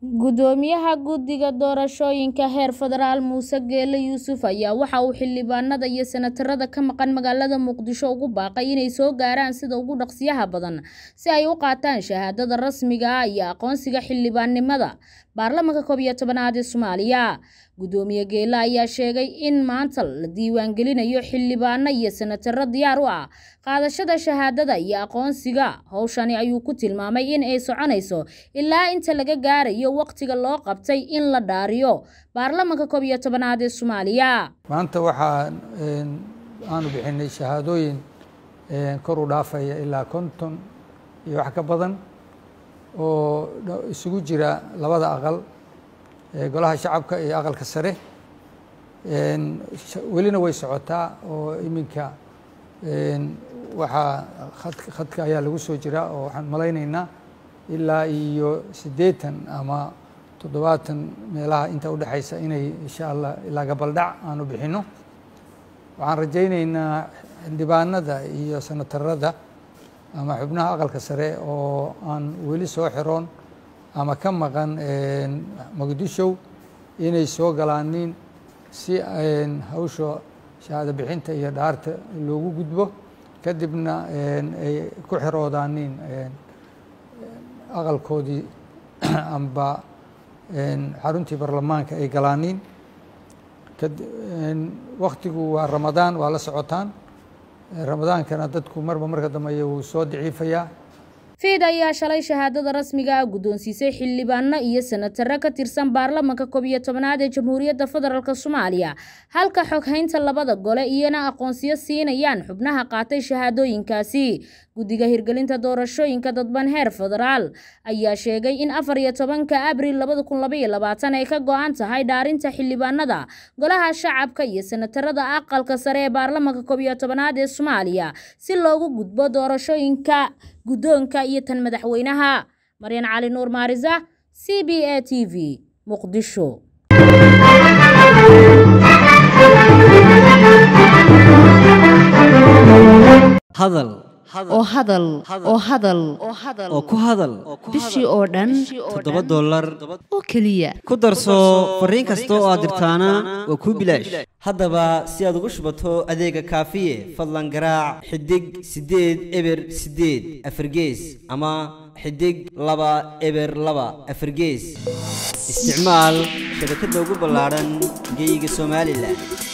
Gudoomiyaha Guddiga Doorashooyinka heer federaal Muuse Geele Yuusuf ayaa waxa uu xildhibaanada iyo senatarada ka maqan magaalada Muqdisho ugu baaqay inay soo gaaraan sida ugu dhaqsiyaha badan si ay u qaataan shahaadada rasmiga ah iyo aqoonsiga xildhibaannimada baarlamaanka koob iyo tobanaad ee Soomaaliya. Gudoomiye Geele ayaa sheegay in maanta la diiwaangelinayo xildhibaano iyo senataro diyaar u ah qaadashada shahaadada iyo aqoonsiga. Hawshani ayuu ku tilmaamay in ay soconayso ilaa inta laga gaarayo waqtiga loo qabtay in la dhaariyo baarlamaanka koob iyo tobanaad ee Soomaaliya. maanta waxaa aanu bixinay shahaadooyin kor u dhaafaya ilaa konton iyo wax ka badan oo isugu jira labada aqal golaha shacabka iyo aqalka sare welina way socotaa oo iminka waxaa khadka ayaa lagu soo jiraa oo waxaan malaynaynaa ilaa iyo siddeetan ama toddobaatan meelaha inta udhexaysa inay insha allah ilaa gabaldhac aanu bixinno waxaan rajaynaynaa xildhibaanada iyo senatarada ama xubnaha aqalka sare oo aan weli soo xiroon ama ka maqan muqdisho inay soo galaanin si hawsha shahaado bixinta iyo dhaarta loogu gudbo kadibna ay ku xiroodaanin aqalkoodii amba xaruntii baarlamaanka ay galaanin waktigu waa ramadaan waa la socotaan ramadaankana dadku marba marka dambeeya wuu soo daciifayaa fiid ayaa shalay shahaadada rasmiga ah guddoonsiisay xildhibaano iyo senataro ka tirsan baarlamaanka koob iyo tobanaad ee jamhuuriyadda federaalk soomaaliya halka xoghaynta labada gole iyana aqoonsiyo siinayaan xubnaha qaatay shahaadooyinkaasi guddiga hirgelinta doorashooyinka dadban heer federaal ayaa sheegay in afar iyo tobanka abril labada kun labaiyo labaatan ay ka go-an tahay dhaarinta xildhibaanada golaha shacabka iyo senatarada aqalka sare ee baarlamaanka koob iyo tobanaad ee soomaaliya si loogu gudbo doorashooyinka guddoonka iyo tan madaxweynaha maryan cali nuur maarisa c b a t v muqdisho hadal oo hadal oo hadal oo ku hadal bishii oo dhan toddoba dollar oo keliya ku darso fariin kasta oo aad dirtaana waa kuu bilaash haddaba si aad ugu shubato adeega kaafiye fadlan garaac xidig siddeed eber siddeed afargees ama xidig laba eber laba afargees isticmaal shabakadda ugu ballaadhan geeyiga somalilan